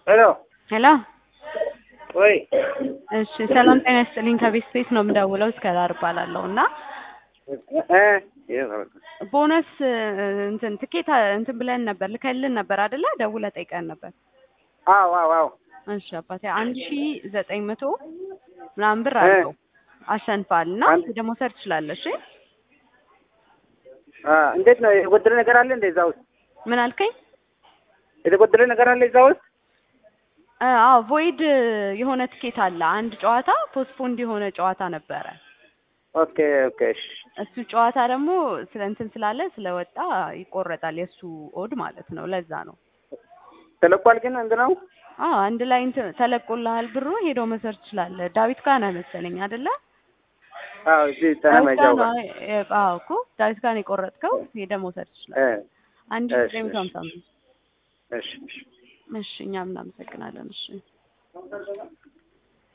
ሄሎ ሄሎ ወይ እሺ ሰላም ጤና ይስጥልኝ ከቤት ስፔስ ነው የምደውለው እስከ ዳር እባላለሁ እና እ ቦነስ እንትን ትኬት እንትን ብለን ነበር ልከልን ነበር አይደለ ደውለህ ጠይቀን ነበር አዎ አዎ አዎ እሺ አባቴ አንድ ሺ ዘጠኝ መቶ ምናምን ብር አለው አሸንፋል እና አንድ- ደግሞ መውሰድ ትችላለሽ እሺ አ እንዴት ነው የተጎደለ ነገር አለ እንደ እዛ ውስጥ ምን አልከኝ የተጎደለ ነገር አለ እዛ ውስጥ አ- አዎ ቮይድ የሆነ ትኬት አለ አንድ ጨዋታ ፖስትፖንድ የሆነ ጨዋታ ነበረ ኦኬ ኦኬ እሺ እሱ ጨዋታ ደግሞ ስለ እንትን ስላለ ስለወጣ ይቆረጣል የእሱ ኦድ ማለት ነው ለዛ ነው ተለቋል ግን እንት ነው አዎ አንድ ላይ እንትን ተለቆልሃል ብሩ ሄዶ መውሰድ ትችላለህ ዳዊት ጋር ነህ መሰለኝ አይደለ አዎ እዚህ ዳዊት ጋር ተመጃው ነው አ- አዎ እኮ ዳዊት ጋር ነው የቆረጥከው ሄደህ መውሰድ ትችላለህ እ አንድ እሺ፣ ሺህ ዘጠኝ መቶ እሺ። ሀምሳ አምስት እሺ እሺ እሺ እኛም እናመሰግናለን እሺ